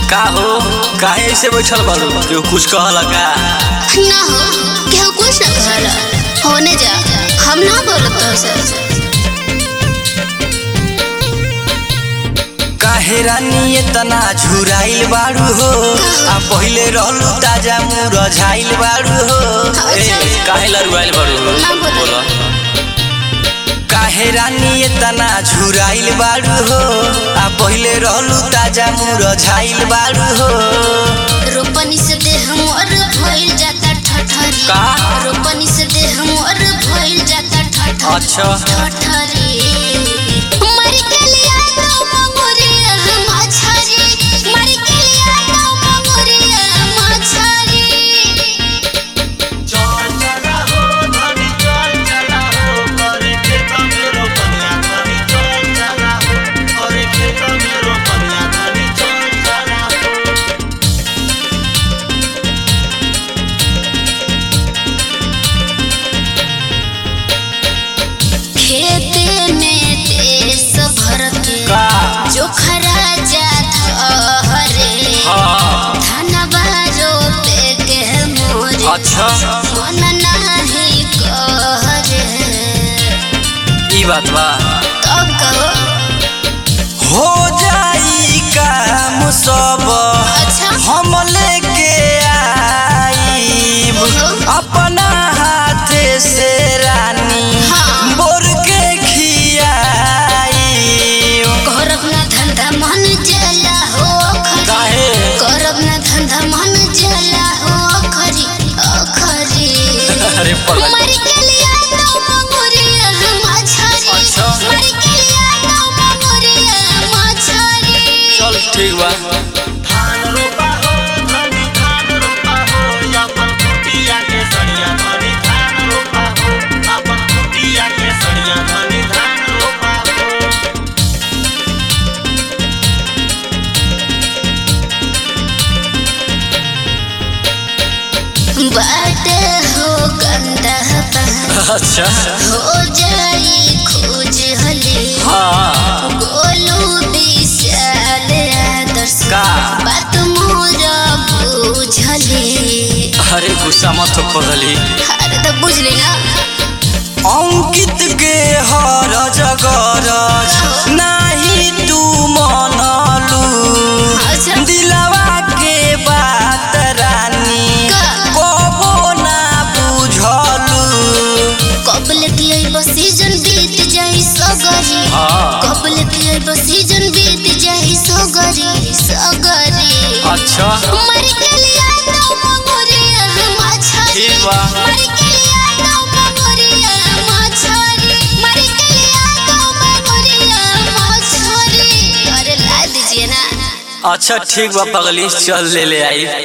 का हो काहे ऐसे बैठल बारू केहू कुछ कहला का ना हो केहू कुछ ना कहला होने जा हम ना बोलत तोहसे काहे रानी इतना झुराइल बारू हो आ पहिले रहलू ताजा मुरझाइल बारू हो ए, काहे लरुआइल बारू हो ना बोलो। बोलो काहे रानी इतना झुराइल बारू हो आ पहिले रहलू ताजा मुरझाइल बारू हो रोपनी से देह मोर भइल जाता ठठरी का? रोपनी से देह मोर भइल जाता ठठरी अच्छा ठठरी मर के लिया तो मंगुरिया मछरी मर के लिया तो मंगुरिया मछरी खेते में देश भर के का जो खरा जात हरे हाँ धनबा रोपे के मोरे अच्छा मन नाही करे ई बात बा तब कहो हो जाई काम सब अच्छा हम लेके आईब अपना हाथे से रानी हाँ। बोर के खियाई करब ना धंधा मन जला हो खरी काहे करब ना धंधा मन जला हो खरी अखरी अरे पगला मर के लिया तो मंगुरिया मछरी अच्छा। मर के लिया तो मंगुरिया मछरी चल ठीक बा बाटे हो गंदा पानी अच्छा हो जाई खोज हले हाँ गोलू विशाल आदर्श का बात मोर बुझले अरे गुस्सा मत हो पगली अरे तो बुझली ना अंकित के हर जगरज नाही तू मनलू अच्छा दिलवा के बात रानी का? कबो ना बुझलू कबल की आई बस सीजन बीत जाई सगरी हाँ कबल की आई बस सीजन बीत जाई सगरी सगरी अच्छा मर के लिया तो मंगुरिया मछरी ठीक बा मर के लिया तो मंगुरिया मछरी मर के लिया तो मंगुरिया मछरी अरे ला दीजिए ना अच्छा ठीक बा पगली चल ले ले आई